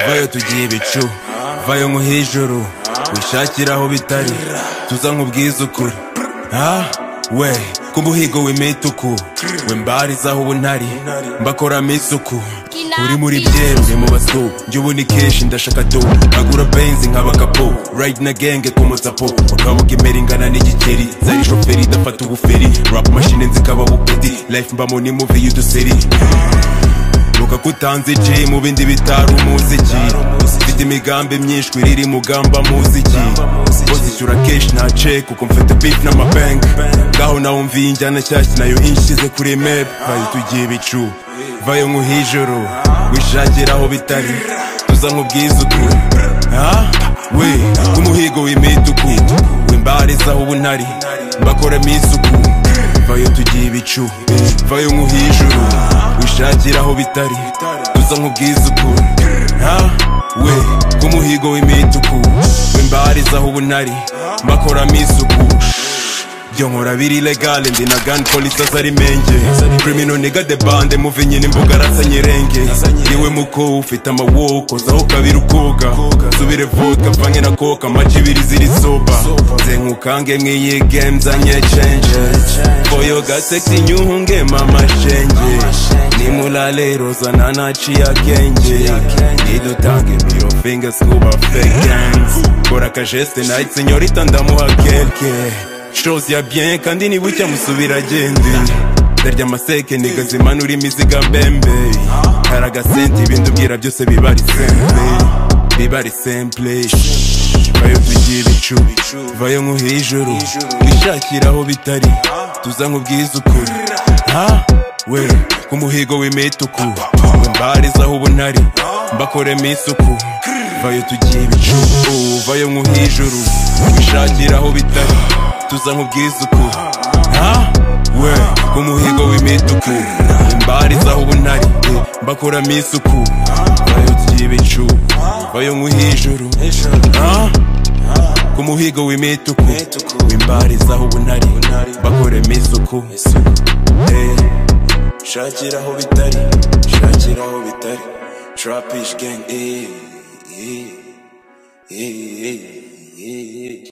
vayo tugiye ibicu vayo nko hejuru wishakira aho bitari tuza nk'ubwiza ukuri ha we ku muhigo w'imituku we mbarizaho ubu ntari mbakoramo isuku uri muri byembe mu basu njye ubu ni kenshi ndashaka tu agura benzi nkaba kapo ride na genge ku mutsapo ukabuga imera ingana n'igikeri zari shoferi idafata ubuferi rap machine nzikaba bupeti life mbamo ni movie y'uduseri Luka kutanze J mu bindi bitari umuziki Mfite imigambi myinshi iriri mugamba muziki Bose icyura cash nta check kuko mfite beef n'amabank Ngaho nawe mviye injyana nshyashya nayo inshize kuri map Vayo tugiye ibicu Vayo nk'uhijoro Wishakira aho bitari Tuza nk'ubwiza ukuri Ha? We, umuhigo w'imituku Wimbarizaho ubu ntari Mbakoramo isuku vayo tugiye ibicu vayo nk'uhijuru wishakira aho bitari tuza nk'ubwiza ukuri ha we k'umuhigo w'imituku wimbarizaho ubunari mbakoramo isuku byo nkora biri legale ndi na gun police azari menge criminal nigga the bande muvi nyine imbuga arasa nyirenge niwe muko ufite amawoko zaho kabiri ukoga subire vodka vange na koka maji ibiri ziri soba zengukange mwiyi game zanye change boyo gasexy nyuhunge mama shenge nimulale roza nanaciye akenge nidutange miro fingers kuba fake hands kora akajeste night senyorita ndamuha kelke shows ya bien kandi nibucya musubira agende ndarya amaseke niga zimanura imiziga mbembe hari agasente ibindi ubwira byose biba ari semple biba ari semple Shhh. vayo tugiye ibicu vayo nko hejuru wishakira aho bitari tuza nk'ubwiza ukuri ha we ku muhigo w'imituku mbarizaho ubunari mbakoremo isuku vayo tugiye ibicu vayo nko hejuru wishakira aho bitari tuza nk'ubwiza ukuri ha we ku muhigo w'imituku imbarizaho ubunari mbakuramo isuku vayo ry'ibicu vayo nk'uhijuru ha ku muhigo w'imituku imbarizaho ubunari mbakuremo isuku Eh, shakira aho bitari shakira aho bitari trapish gang eh eh eh eh eh